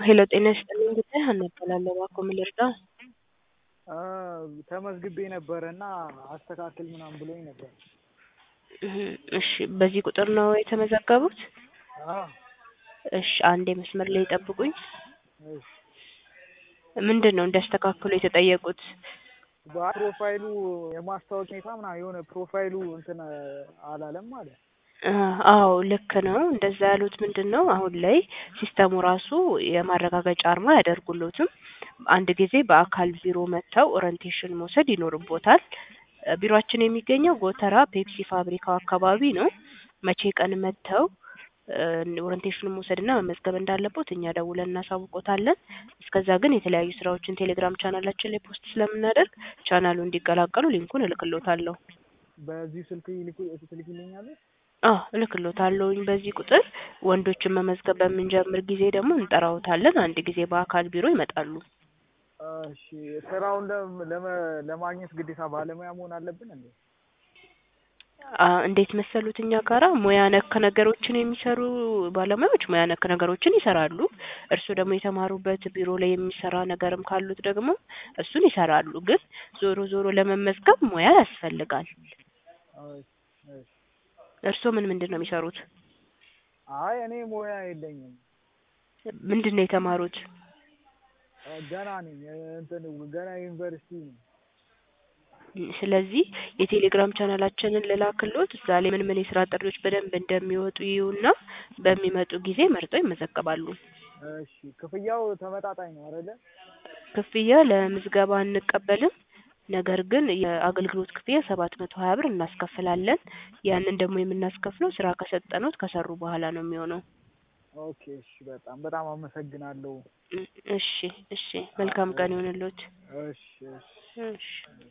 ሄሎ ጤና ይስጥልኝ ጉዳይ ሀና እባላለሁ። እባክዎ ምን ልርዳው? ተመዝግቤ ነበረ እና አስተካክል ምናምን ብሎኝ ነበር። እህ እሺ በዚህ ቁጥር ነው የተመዘገቡት? አዎ እሺ አንዴ መስመር ላይ ይጠብቁኝ። እሺ ምንድን ነው እንዲያስተካክሉ የተጠየቁት? በፕሮፋይሉ የማስታወቂያ ሁኔታ ምናምን የሆነ ፕሮፋይሉ እንትን አላለም ማለት አዎ ልክ ነው። እንደዛ ያሉት ምንድን ነው አሁን ላይ ሲስተሙ ራሱ የማረጋገጫ አርማ አያደርጉሎትም። አንድ ጊዜ በአካል ቢሮ መጥተው ኦሪንቴሽን መውሰድ ይኖርቦታል። ቢሮአችን የሚገኘው ጎተራ ፔፕሲ ፋብሪካው አካባቢ ነው። መቼ ቀን መጥተው ኦሪንቴሽኑን መውሰድና መመዝገብ እንዳለቦት እኛ ደውለን እናሳውቆታለን። እስከዛ ግን የተለያዩ ስራዎችን ቴሌግራም ቻናላችን ላይ ፖስት ስለምናደርግ ቻናሉ እንዲቀላቀሉ ሊንኩን እልክሎታለሁ። በዚህ ስልክ ይልኩ- ትልኪልኛለሽ? አዎ እልክሎታለሁኝ በዚህ ቁጥር ወንዶችን መመዝገብ በምንጀምር ጊዜ ደግሞ እንጠራዎታለን። አንድ ጊዜ በአካል ቢሮ ይመጣሉ። እሺ ስራውን ለም- ለመ- ለማግኘት ግዴታ ባለሙያ መሆን አለብን እንዴ? አ እንዴት መሰሉት እኛ ጋራ ሙያ ነክ ነገሮችን የሚሰሩ ባለሙያዎች ሙያ ነክ ነገሮችን ይሰራሉ። እርስዎ ደግሞ የተማሩበት ቢሮ ላይ የሚሰራ ነገርም ካሉት ደግሞ እሱን ይሰራሉ። ግን ዞሮ ዞሮ ለመመዝገብ ሙያ ያስፈልጋል። እሺ እሺ። እርስዎ ምን ምንድን ነው የሚሰሩት? አይ እኔ ሙያ የለኝም ምንድን ነው የተማሩት? ገና ነኝ እንትን ገና ዩኒቨርሲቲ ነኝ። ስለዚህ የቴሌግራም ቻናላችንን ልላክልዎት እዛ ላይ ምን ምን የስራ ጥሪዎች በደንብ እንደሚወጡ ይዩና በሚመጡ ጊዜ መርጠው ይመዘገባሉ። እሺ ክፍያው ተመጣጣኝ ነው አይደለ? ክፍያ ለምዝገባ አንቀበልም። ነገር ግን የአገልግሎት ክፍያ ሰባት መቶ ሀያ ብር እናስከፍላለን። ያንን ደግሞ የምናስከፍለው ስራ ከሰጠኖት ከሰሩ በኋላ ነው የሚሆነው። ኦኬ እሺ በጣም በጣም አመሰግናለሁ። እሺ እሺ መልካም ቀን ይሁንልዎት። እሺ እሺ። እሺ